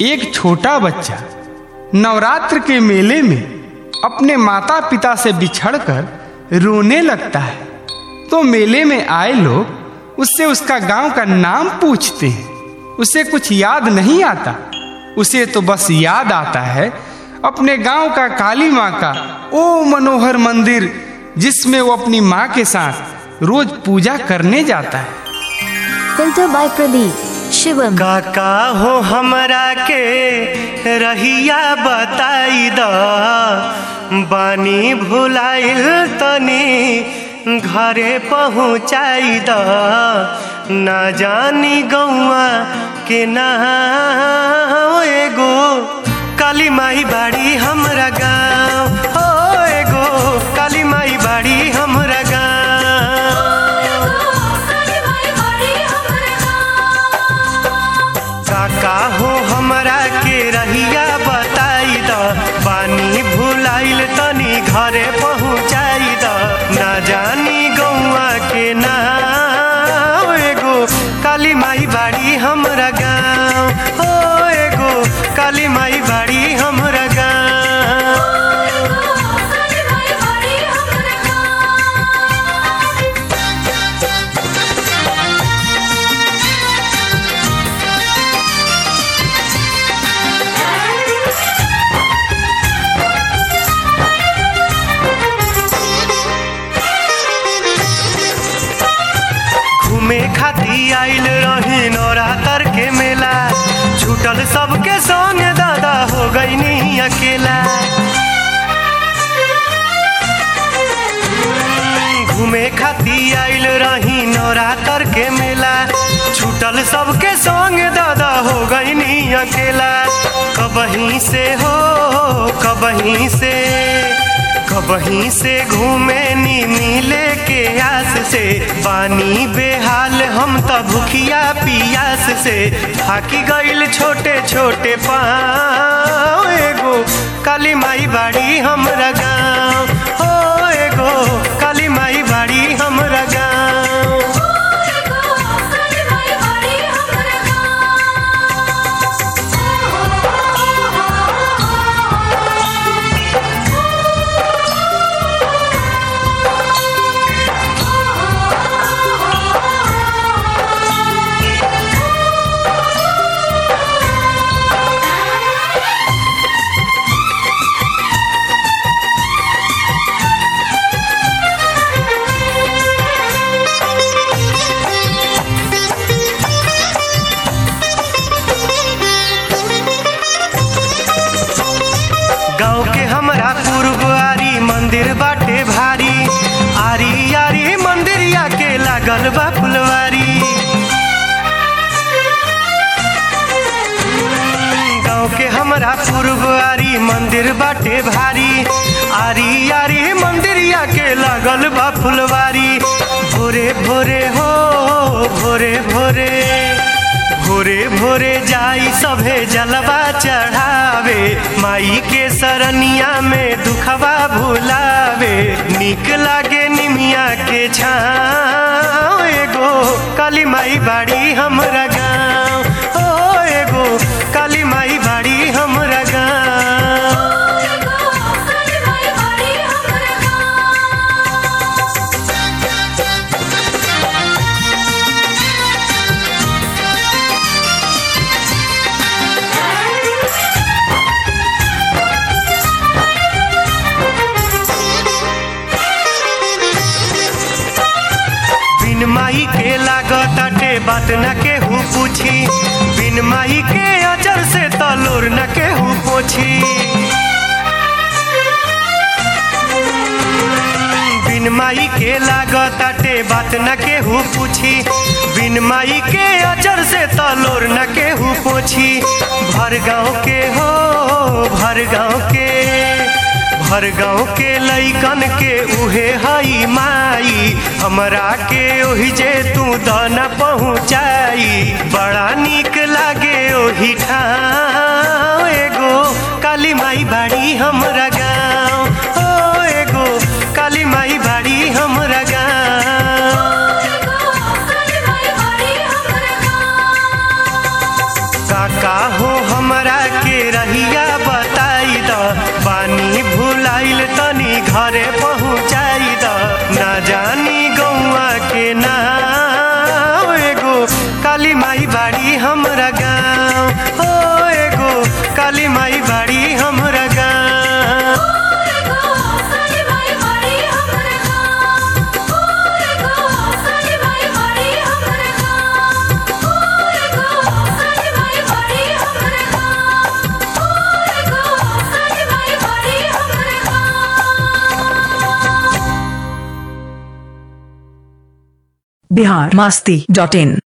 एक छोटा बच्चा नवरात्र के मेले में अपने माता पिता से बिछड़कर रोने लगता है तो मेले में आए लोग उससे उसका गांव का नाम पूछते हैं उसे कुछ याद नहीं आता उसे तो बस याद आता है अपने गांव का काली माँ का ओ मनोहर मंदिर जिसमें वो अपनी माँ के साथ रोज पूजा करने जाता है Filter by Pradeep. Shivam. काका हो हमरा के रहिया बताई द बानी भुलाइल तनी घरे पहुँचाई द ना जानी गौआ के ना एगो काली माई बाड़ी हमरा गाँव हो एगो काली माई बाड़ी हमरा गाँव काका हो हमरा के रहिया बताई द पानी भुलाइल तनी घरे पहुँचाई द ना जानी गौआ के ना एगो काली माई बाड़ी हमरा गाँव हो एगो काली माई बाड़ी हमरा गाँव घूमे खाती आइल रही नवरात्र के मेला छूटल सबके संग दादा हो गई नहीं अकेला घूमे खाती आइल रही नवरात्र के मेला छूटल सबके संग दादा हो गई नहीं अकेला कबहीं से हो कबहीं से कबहीं से घूमे नी मिले के आस से पानी बेहाल हम त भूखिया पियास से थाकी गईल छोटे छोटे पाँव एगो काली माई बाड़ी हमरा गाँव हो एगो काली माई बाड़ी हमरा गाँव गाँव के हमरा पूर्वारी मंदिर बाटे भारी आरी आरी मंदिरिया के लागल बा फुलवारी गाँव के हमरा पूर्वारी मंदिर बाटे भारी आरी आरी मंदिरिया के लागल बा फुलवारी भोरे भोरे हो भोरे भोरे भोरे भोरे जाई सभे जलवा चढ़ावे माई के सरनिया में दुखवा भुलावे निक लागे निमिया के छाँव एगो काली माई बाड़ी हमरा गाँव ओ एगो काली माई बाड़ी हमरा गाँव बिन माई के लागताटे बात न केहू पूछी बिन माई के अजर से तलोर न केहू पोछी बिन माई के लागताटे बात न केहू पूछी बिन माई के अजर से तलोर न केहू पोछी भर गाँव के हो भर गाँव के भर गाँव के लैकन के उहे हई माई हमरा के ओहि जे तू दन पहुँचाई बड़ा निक लागे ओहि ठाम एगो काली माई बाड़ी हमरा गाँव ओ एगो काली माई बाड़ी हमरा गाँव काका हो हमरा घरे पहुँचाई द ना जानी गौआ के नाम एगो काली माई बाड़ी हमरा गाँव हो एगो काली माई बाड़ी हमरा गाँव बिहार मस्ती डॉट इन